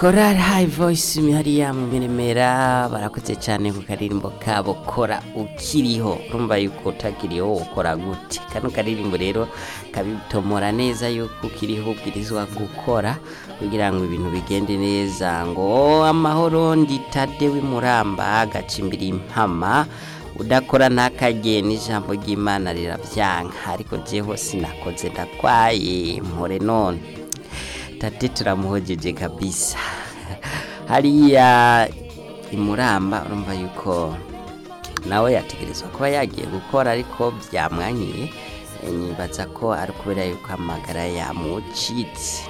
korali hayi voyisi hariya mu miremera barakoze cyane ku karirimbo kabo kora ukiriho urumva yuko utakiriho ukora gute kano karirimbo rero kabitomora neza yuko ukiriho ubwirizwa gukora kugira ngo ibintu bigende neza ngo amahoro nditade w'imuramba gacimbira impama udakora ntakageye n'ijambo ry'imana rirabyanka ariko jeho sinakoze ndakwaye mpore none tate turamuhojeje kabisa hariya imuramba urumva yuko nawe yategerezwa kuba yagiye gukora ariko byamwanyiye nibaza ko ari kubera yuko amagara yamucitse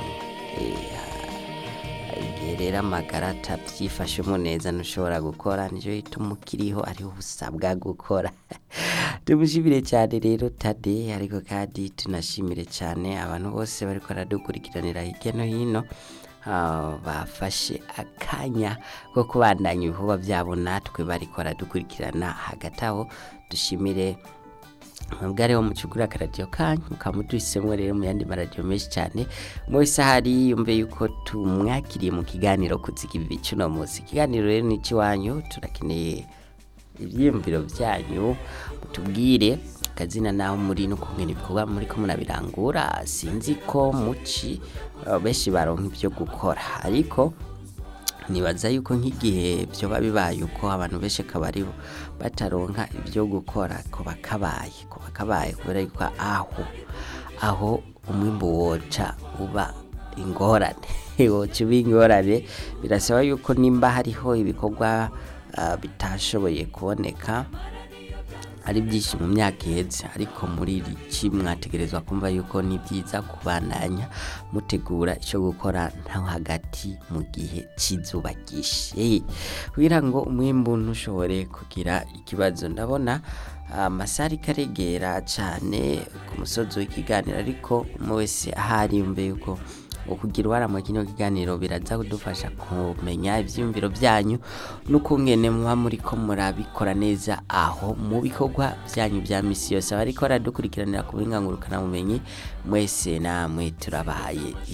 igihe rero amagara atabyifashemo neza ntushobora gukora nicyo gituma ukiriho ariho usabwa gukora tumushimire cyane rero tade ariko kandi tunashimire cyane abantu bose bari baradukurikiranira hirya no hino bafashe akanya ko kubandanya ibikorwa byabo natwe bari baradukurikirana hagati aho dushimire mwebwe wo mucugura akaradiyo kanyu mukaba muduhisemo rero mu yandi maradiyo menshi cyane mwese ahari yumve yuko tumwakiriye mu kiganiro kuziga ibi cy'uno munsi ikiganiro rero ni icy'iwanyu turakeneye ibyiyumviro byanyu mutubwire akazina naho muri no kumenya ibikorwa muri ko munabirangura sinzi ko muci benshi baronka ibyo gukora ariko nibaza yuko nk'igihe byoba bibaye uko abantu benshi akaba ari bataronka ibyo gukora ko bakabaye ko bakabaye kubera yuko aho aho umwimbu woca uba ingorane woca uba ingorane birasaba yuko nimba hariho ibikorwa bitashoboye kuboneka ari byinshi mu myaka ihetse ariko muri iri ci mwategerezwa kumva yuko ni byiza kubandanya mutegura icyo gukora nta hagati mu gihe cy'izuba ryishe kugira ngo umwimbu ntushobore kugira ikibazo ndabona amasaha ariko aregera cyane ku musozi w'ikiganiro ariko umwe wese ahari yumve yuko ukugira uruhare mu kino kiganiro biraza kudufasha kumenya ibyiyumviro byanyu n'ukungene muba muri ko murabikora neza aho mu bikorwa byanyu bya misi yose abariko baradukurikiranira ku burenganurukanabumenyi mwese namwe turabahaye